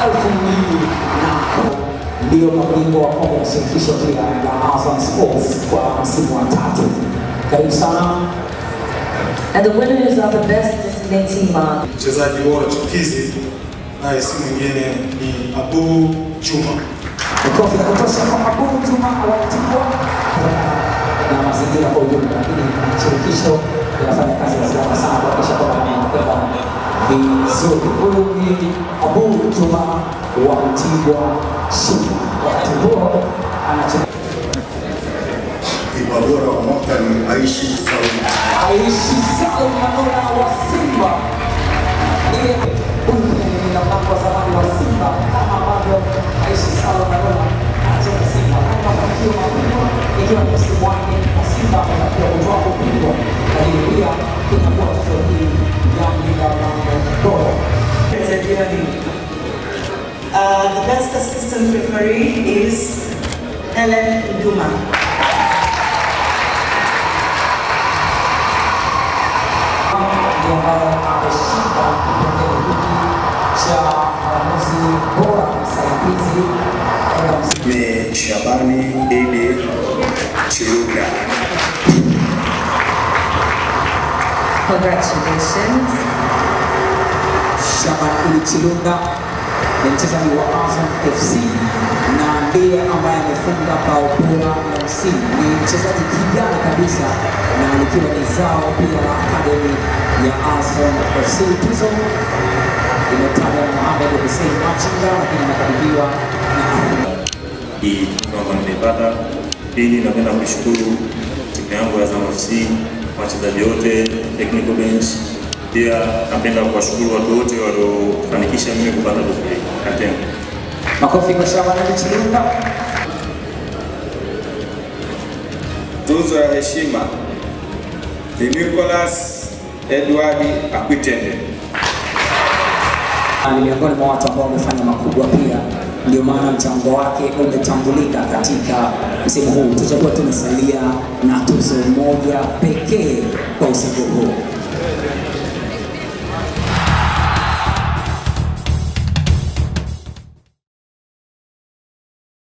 elfu mbili na ndio mabingwa wa kombe la shirikisho pia la Azam Sports kwa msimu wa tatu. Karibu sana. And the winners are the best disciplined team on Mchezaji bora chipukizi naye si mwingine ni Abu Juma. Makofi ya kutosha kwa Abu Juma Awatibwa na mazingira kwa ujumla, lakini shirikisho linafanya kazi ya ziada sana kuhakikisha kwamba inakwenda vizuri. Huyu ni Abu Juma wa Mtibwa Sugar. Wakati huo anacheza Kipa bora wa mwaka ni Aishi Saudi. Aishi Salum Manula wa Simba. Ile huyu ni mlango wa zamani wa Simba kama ambavyo Aishi Salum Manula anacheza Simba kwa mafanikio makubwa, ikiwa ni msimu wake wa Simba ametakiwa kutoa ubingwa, lakini pia inakuwa tuzo hii ya mlinda mlango bora. Uh, the best assistant referee is Helen Duma. ndiye ambaye ameshinda kipengele hiki cha mwamuzi bora msaidizi katika msimu Ni Shabani Idi Chiruga. Congratulations. Shaban Ili Chilunda ni mchezaji wa Azam FC na ndiye ambaye amefunga bao bora la msimu. Ni mchezaji kijana kabisa na likiwa ni zao pia la akademi ya Azam FC. Tuzo imetajwa na Mohamed Hussein Machinga, lakini anakabidhiwa na Ahmed hii kwamba nimeipata. Pili, napenda kuishukuru timu yangu ya Azam FC, wachezaji wote, technical bench. Pia napenda kuwashukuru watu wote waliofanikisha mimi kupata tuzo hii. Asanteni. Makofi kwa Shaban Ali Chilunda. Tuzo ya heshima ni Nicholas Edward Akwitende. Na ni miongoni mwa watu ambao wamefanya makubwa pia, ndio maana mchango wake umetambulika katika msimu huu. Tuzo kuwa tumesalia na tuzo moja pekee kwa usiku huu.